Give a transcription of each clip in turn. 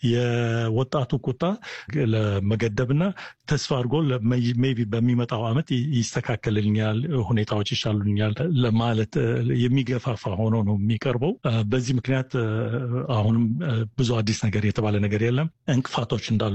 የወጣቱ ቁጣ ለመገደብና ተስፋ አድርጎ ሜይ ቢ በሚመጣው ዓመት ይስተካከልልኛል፣ ሁኔታዎች ይሻሉኛል ለማለት የሚገፋፋ ሆኖ ነው የሚቀርበው። በዚህ ምክንያት አሁንም ብዙ አዲስ ነገር የተባለ ነገር የለም። እንቅፋቶች እንዳሉ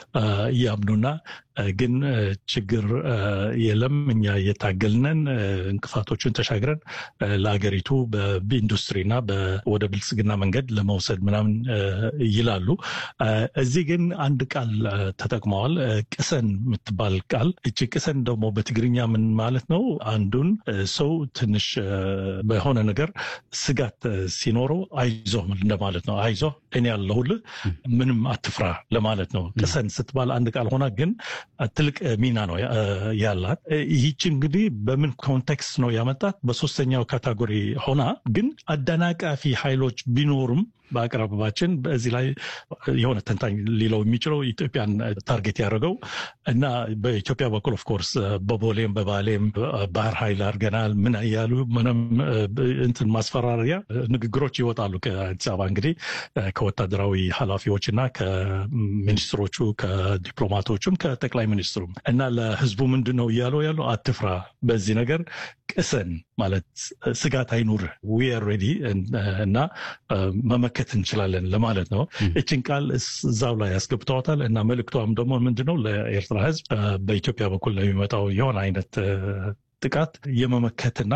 እያምኑና ግን ችግር የለም እኛ እየታገልነን እንቅፋቶችን ተሻግረን ለሀገሪቱ በኢንዱስትሪና ወደ ብልጽግና መንገድ ለመውሰድ ምናምን ይላሉ። እዚህ ግን አንድ ቃል ተጠቅመዋል፣ ቅሰን የምትባል ቃል። እቺ ቅሰን ደግሞ በትግርኛ ምን ማለት ነው? አንዱን ሰው ትንሽ በሆነ ነገር ስጋት ሲኖረው አይዞ እንደማለት ነው። አይዞ እኔ ያለሁልህ ምንም አትፍራ ለማለት ነው። ቅሰን ስትባል አንድ ቃል ሆና ግን ትልቅ ሚና ነው ያላት። ይህች እንግዲህ በምን ኮንቴክስት ነው ያመጣት? በሶስተኛው ካታጎሪ ሆና ግን አደናቃፊ ኃይሎች ቢኖሩም በአቅራቢያችን በዚህ ላይ የሆነ ተንታኝ ሊለው የሚችለው ኢትዮጵያን ታርጌት ያደረገው እና በኢትዮጵያ በኩል ኦፍኮርስ በቦሌም በባሌም ባህር ኃይል አድርገናል ምን እያሉ ምንም እንትን ማስፈራሪያ ንግግሮች ይወጣሉ ከአዲስ አበባ እንግዲህ ከወታደራዊ ኃላፊዎች እና ከሚኒስትሮቹ ከዲፕሎማቶቹም ከጠቅላይ ሚኒስትሩም እና ለህዝቡ ምንድን ነው እያለው ያለው አትፍራ፣ በዚህ ነገር ቅሰን ማለት ስጋት አይኑር ዊ አር ሬዲ እና መመከት እንችላለን ለማለት ነው። እችን ቃል እዛው ላይ ያስገብተዋታል እና መልእክቷም ደግሞ ምንድነው ለኤርትራ ህዝብ በኢትዮጵያ በኩል ለሚመጣው የሆነ አይነት ጥቃት የመመከትና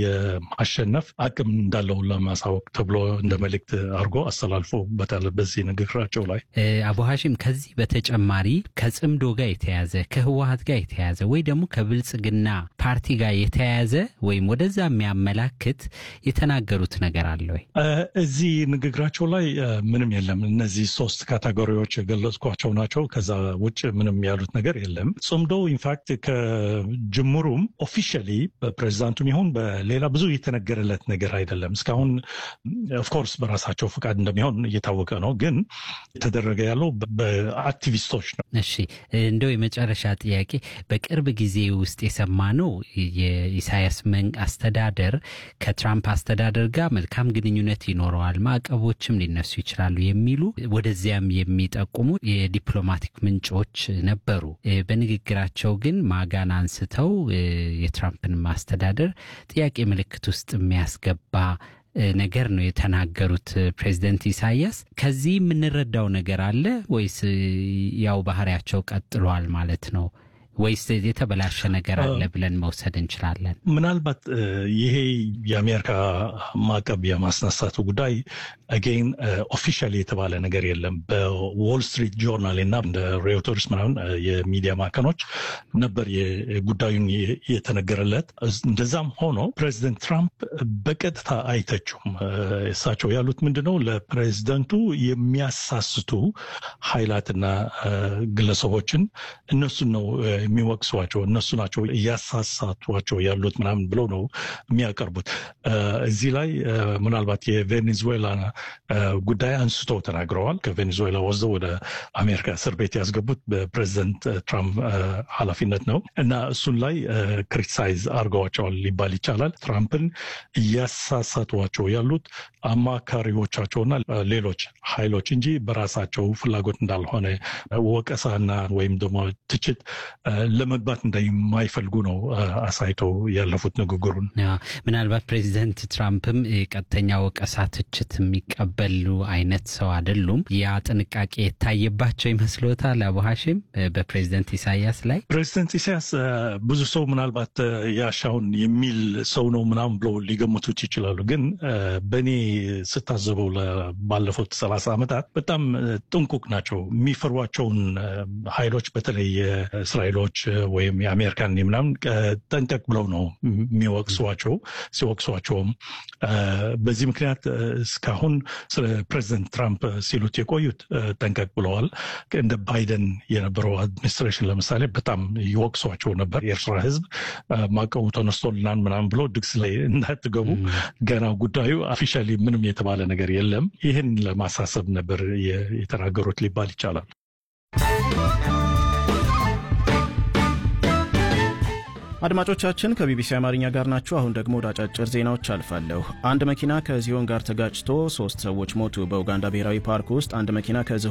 የማሸነፍ አቅም እንዳለው ለማሳወቅ ተብሎ እንደ መልእክት አድርጎ አስተላልፎበታል በዚህ ንግግራቸው ላይ። አቡ ሀሺም ከዚህ በተጨማሪ ከጽምዶ ጋር የተያዘ ከህወሀት ጋር የተያዘ ወይ ደግሞ ከብልጽግና ፓርቲ ጋር የተያያዘ ወይም ወደዛ የሚያመላክት የተናገሩት ነገር አለ ወይ? እዚህ ንግግራቸው ላይ ምንም የለም። እነዚህ ሶስት ካቴጎሪዎች የገለጽኳቸው ናቸው። ከዛ ውጭ ምንም ያሉት ነገር የለም። ጽምዶ ኢንፋክት ከጅምሩም ኦፊሻሊ በፕሬዚዳንቱም ይሁን በሌላ ብዙ የተነገረለት ነገር አይደለም። እስካሁን ኦፍኮርስ በራሳቸው ፈቃድ እንደሚሆን እየታወቀ ነው፣ ግን የተደረገ ያለው በአክቲቪስቶች ነው። እሺ እንደው የመጨረሻ ጥያቄ በቅርብ ጊዜ ውስጥ የሰማነው የኢሳያስ መንግ አስተዳደር ከትራምፕ አስተዳደር ጋር መልካም ግንኙነት ይኖረዋል፣ ማዕቀቦችም ሊነሱ ይችላሉ የሚሉ ወደዚያም የሚጠቁሙ የዲፕሎማቲክ ምንጮች ነበሩ። በንግግራቸው ግን ማጋን አንስተው የትራምፕን ማስተዳደር ጥያቄ ምልክት ውስጥ የሚያስገባ ነገር ነው የተናገሩት ፕሬዚደንት ኢሳያስ። ከዚህ የምንረዳው ነገር አለ ወይስ ያው ባህሪያቸው ቀጥሏል ማለት ነው? ወይስ የተበላሸ ነገር አለ ብለን መውሰድ እንችላለን? ምናልባት ይሄ የአሜሪካ ማዕቀብ የማስነሳቱ ጉዳይ አጌን ኦፊሻሊ የተባለ ነገር የለም። በዎል ስትሪት ጆርናል እና እንደ ሬውተርስ ምናምን የሚዲያ ማዕከኖች ነበር ጉዳዩን የተነገረለት። እንደዛም ሆኖ ፕሬዚደንት ትራምፕ በቀጥታ አይተችውም። እሳቸው ያሉት ምንድነው ለፕሬዚደንቱ የሚያሳስቱ ኃይላትና ግለሰቦችን እነሱን ነው የሚወቅሷቸው እነሱ ናቸው እያሳሳቷቸው ያሉት ምናምን ብለው ነው የሚያቀርቡት። እዚህ ላይ ምናልባት የቬኔዙዌላ ጉዳይ አንስቶ ተናግረዋል። ከቬኔዙዌላ ወስደው ወደ አሜሪካ እስር ቤት ያስገቡት በፕሬዚደንት ትራምፕ ኃላፊነት ነው እና እሱን ላይ ክሪቲሳይዝ አድርገዋቸዋል ሊባል ይቻላል። ትራምፕን እያሳሳቷቸው ያሉት አማካሪዎቻቸውና ሌሎች ኃይሎች እንጂ በራሳቸው ፍላጎት እንዳልሆነ ወቀሳና ወይም ደግሞ ትችት ለመግባት እንደማይፈልጉ ነው አሳይተው ያለፉት ንግግሩን። ምናልባት ፕሬዚደንት ትራምፕም ቀጥተኛ ወቀሳ፣ ትችት የሚቀበሉ አይነት ሰው አይደሉም። ያ ጥንቃቄ የታየባቸው ይመስሎታል? አቡ ሀሺም በፕሬዚደንት ኢሳያስ ላይ ፕሬዚደንት ኢሳያስ ብዙ ሰው ምናልባት ያሻውን የሚል ሰው ነው ምናምን ብለው ሊገምቱት ይችላሉ። ግን በእኔ ስታዘበው ባለፉት ሰላሳ ዓመታት በጣም ጥንቁቅ ናቸው። የሚፈሯቸውን ኃይሎች በተለይ እስራኤሎች ወይም የአሜሪካን ምናምን ጠንቀቅ ብለው ነው የሚወቅሷቸው። ሲወቅሷቸውም በዚህ ምክንያት እስካሁን ስለ ፕሬዚደንት ትራምፕ ሲሉት የቆዩት ጠንቀቅ ብለዋል። እንደ ባይደን የነበረው አድሚኒስትሬሽን ለምሳሌ በጣም ይወቅሷቸው ነበር። የኤርትራ ሕዝብ ማዕቀቡ ተነስቶልናል ምናምን ብሎ ድግስ ላይ እንዳትገቡ ገና ጉዳዩ ኦፊሻሊ ምንም የተባለ ነገር የለም። ይህን ለማሳሰብ ነበር የተናገሩት ሊባል ይቻላል። አድማጮቻችን ከቢቢሲ አማርኛ ጋር ናችሁ። አሁን ደግሞ ወደ አጫጭር ዜናዎች አልፋለሁ። አንድ መኪና ከዝሆን ጋር ተጋጭቶ ሶስት ሰዎች ሞቱ። በኡጋንዳ ብሔራዊ ፓርክ ውስጥ አንድ መኪና ከዝሆን